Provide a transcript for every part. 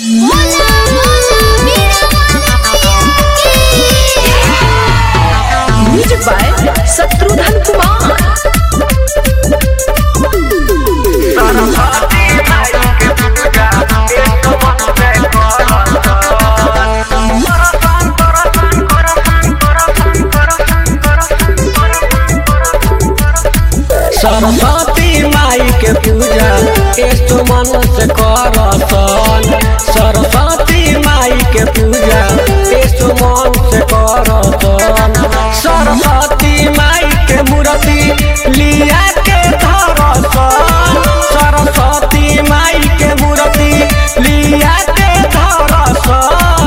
बोला बोला मेरा वाला म्यूजिक बाय शत्रुघ्न कुमार सरस्वती माई के पूजा एसो मन से करसन सरस्वती माई के पूजा एसो मन से करसन सरस्वती माई के मूर्ति लिया के धरसन सरस्वती माई के मूर्ति लिया के धरसन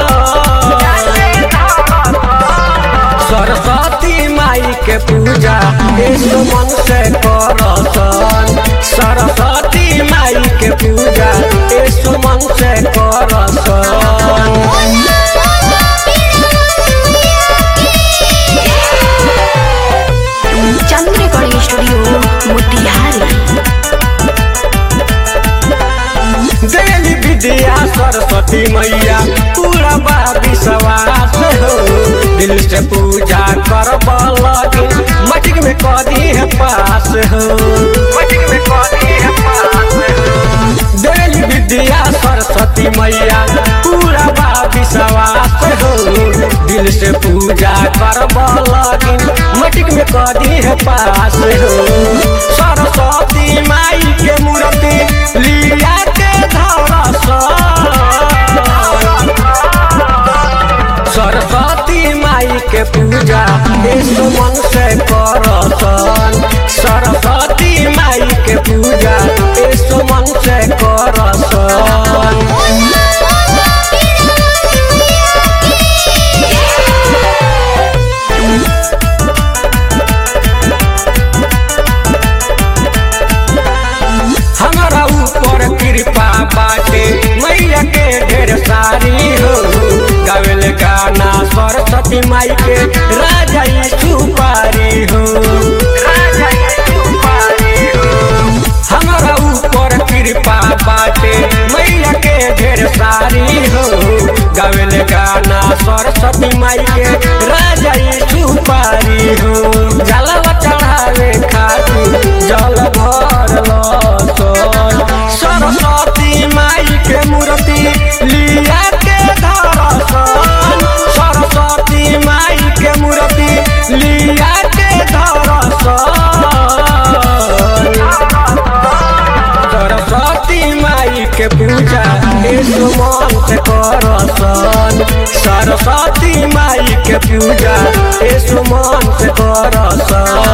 सरस्वती माई के पूजा यीशु मन से करसन सरस्वती माई के पूजा यीशु मन से करसन चंद्र रिकॉर्डिंग स्टूडियो मोतिहारी देली विद्या सरस्वती मैया पूरा बा विश्वास हो दिल से पूजा करब लगिन मटिक में कदी है पास हो मटिक में कदी है पास हो देली विद्या सरस्वती मैया पूरा बा विश्वास हो दिल से पूजा करब लगिन मटिक में कदी है पास हो सरस्वती माई के मूर्ति लिया के धरसन सरस्वती माई के पूजा यीशु मन से करसन सरस्वती माई के पूजा यीशु मन से करसन हमारा ऊपर कृपा बाटे मैया के ढेर सारी हो गावेल गाना सरस्वती माई के राजा सुपारी हो राजा सुपारी हो हमारा ऊपर कृपा बाटे मैया के ढेर सारी हो गावेल गाना सरस्वती माई के राजा सुपारी हो जलवा चढ़ावे खाती जल भर लसन सरस्वती माई के मूर्ति लिया के धरसन सरस्वती माई के मूर्ति लिया के धरसन सरस्वती माई के पूजा यीशु मन से करसन सरस्वती माई के पूजा यीशु मन से करसन